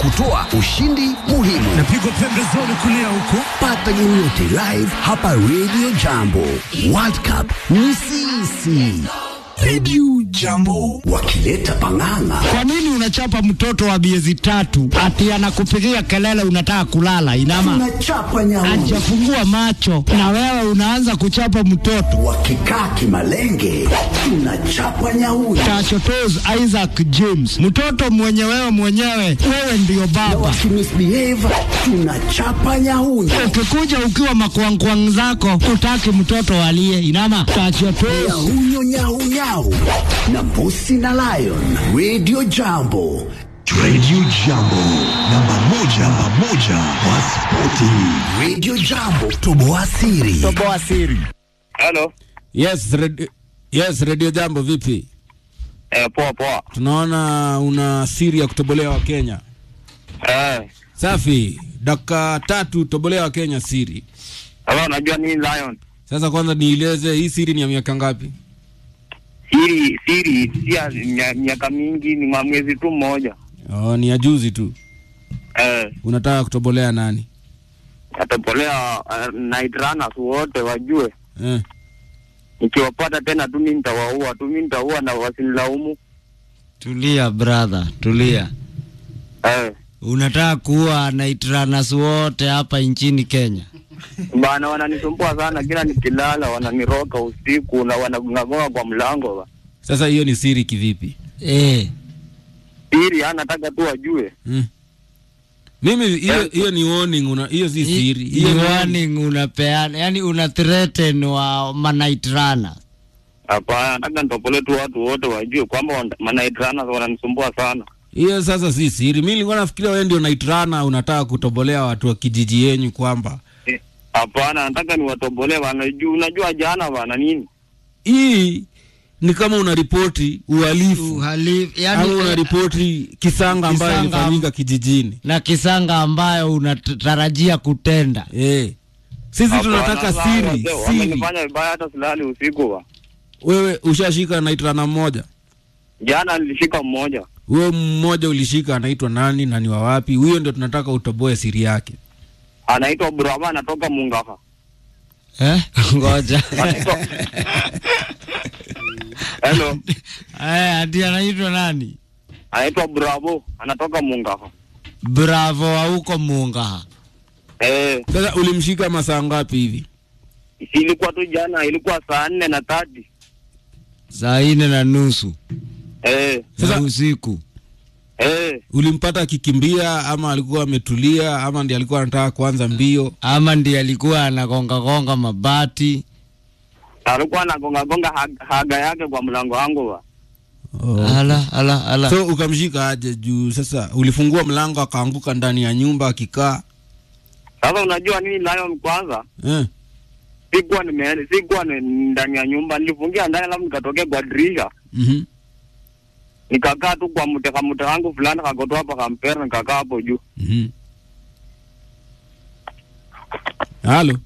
kutoa ushindi muhimu. Napigwa pembezoni kulia huko. Pata game yote live hapa Radio Jambo. World Cup ni sisi. Radio Jambo wakileta pang'ang'a. Kwa nini unachapa mtoto wa miezi tatu ati anakupigia kelele unataka kulala? Inama Tunachapa nyauni ajafungua macho na wewe unaanza kuchapa mtoto. wakikaa kimalenge, tunachapa nyauni Tachotos Isaac James, mtoto mwenye wewe mwenyewe, wewe ndiyo na baba. wakimisbehave, tunachapa nyauni. Ukikuja ukiwa makwangkwang zako, utaki mtoto alie. Inama tachotos Nyahunyo nyaunyau na mbusi na lion. Radio Jambo. Radio Jambo, namba moja, namba moja kwa spoti. Radio Jambo, toboa siri. Halo. Yes, radio, yes, Radio Jambo vipi? Eh, poa poa. Tunaona una siri ya kutobolea wa Kenya. Eh, Safi, dakika tatu tobolea wa Kenya siri. sasa unajua nini Lion? Sasa kwanza nieleze hii siri ni ya miaka ngapi? Siri siri si ya mia- miaka mingi ni mwa mwezi tu mmoja. Oh, ni ya juzi tu. Eh, Unataka kutobolea nani? natopolea uh, night runners wote wajue. Eh. Nikiwapata tena tu mimi nitawaua tu, mimi nitaua na wasinilaumu. Tulia brother, tulia. Eh, Unataka kuwa night runners wote hapa nchini Kenya? bana wananisumbua sana, kila nikilala wananiroka usiku na wanagonga kwa mlango. ba. Sasa hiyo ni siri kivipi? Eh. Siri ah, nataka tu wajue. Mm. Mimi hiyo Eh. hiyo ni warning, una hiyo si siri. Ni Hiyo ni warning unapeana, yani una threaten wa ma night runner. Hapana, nataka nitopole tu watu wote wajue kwamba wana- ma night runners wananisumbua sana. hiyo sasa si siri. Mimi nilikuwa nafikiria wewe ndio night runner unataka kutobolea watu wa kijiji yenyu kwamba Eh, Hapana, nataka niwatobolee bana. Juu unajua jana bana nini? hii ni kama unaripoti uhalifu Uhalifu, ama yani unaripoti kisanga ambayo Kisanga. ilifanyika kijijini. na kisanga ambayo unatarajia kutenda. Eh. Sisi Hapana, tunataka sasa siri, wazee siri. Wamenifanya vibaya hata silali usiku ba. Wewe ushashika night runner mmoja? Jana nilishika mmoja. Huyo mmoja ulishika anaitwa nani na ni wa wapi? Huyo ndio tunataka utoboe siri yake. Anaitwa Brahma anatoka Mungaha. Eh? Ngoja. Anaitwa Hello. Eh, ati anaitwa nani? Anaitwa Bravo, anatoka Mungaha. Bravo wa huko Mungaha. Eh, Sasa ulimshika masaa ngapi hivi? ilikuwa tu jana, ilikuwa saa nne na tati. Saa nne na nusu Eh, za Sasa- usiku. eh, Ulimpata akikimbia ama alikuwa ametulia ama ndiye alikuwa anataka kuanza mbio? Ama ndiye alikuwa anagonga gonga mabati. alikuwa anagonga gonga hag- haga yake kwa mlango wangu ba. Ala ala ala. So ukamshika aje juu sasa ulifungua mlango akaanguka ndani ya nyumba akikaa. Sasa unajua nini Lion, kwanza Eh. sikuwa nime sikuwa ni- ndani ya nyumba, nilifungia ndani, alafu nikatokea kwa dirisha Mhm. nikakaa tu kwa mteka mteka wangu fulani kakotoa hapa kampera, nikakaa hapo juu. Mhm. Halo.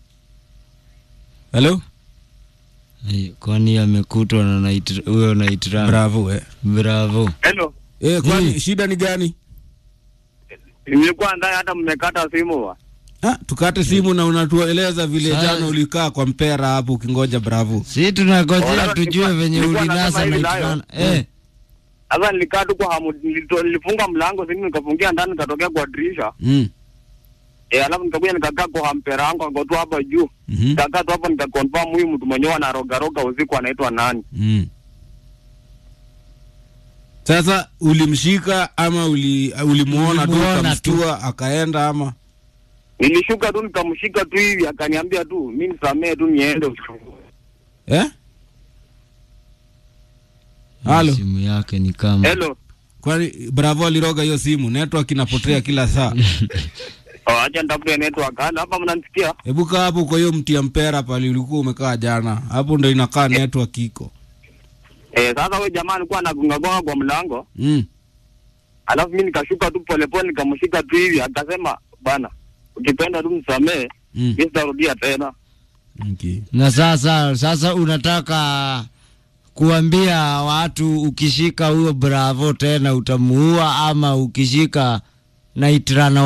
Halo. Eh, Kwani amekutwa na night huyo night runner. Bravo eh. Bravo. Hello, Eh, kwani Mm. shida ni gani? nilikuwa ndani, hata mmekata simu ba. Ah, tukate simu na unatueleza vile Sasa- jana ulikaa kwa mpera hapo ukingoja Bravo. Si tunangojea Wala tujue nilikuwa- venye nilikuwa ulinasa nasema hivi night nayo. runner. Eh. Sasa nilikaa tu kwa hamu, nilito- nilifunga mlango simu, nikafungia ndani, nikatokea kwa dirisha Mm. eh, alafu nikakuja nikakaa kwa hampera wangu akotoa hapa juu, Mhm. nikakaa tu hapo, nikakonfirm huyu mtu mwenyewe anarogaroga usiku anaitwa nani. Mm. Sasa ulimshika ama uli, ulimuona tu Ulimuona ukamshtua akaenda ama Nilishuka tu nikamshika tu hivi, akaniambia tu mi nisamee tu niende. eh? Halo. Simu yake ni kama Hello, Kwani Bravo aliroga hiyo simu, network inapotea kila saa. oh, acha nitafute network. Halo, hapa mnanisikia? Hebu kaa hapo kwa hiyo mti ya mpera pale ulikuwa umekaa jana, hapo ndo inakaa network iko. Eh, sasa huyo jamaa alikuwa anagonga gonga kwa mlango, Mm. alafu mi nikashuka tu polepole nikamshika tu hivi, akasema bana, ukipenda tu msamee, Mm. mi sitarudia tena. Okay. na sasa sasa unataka kuambia watu ukishika huyo Bravo tena utamuua, ama ukishika naitrana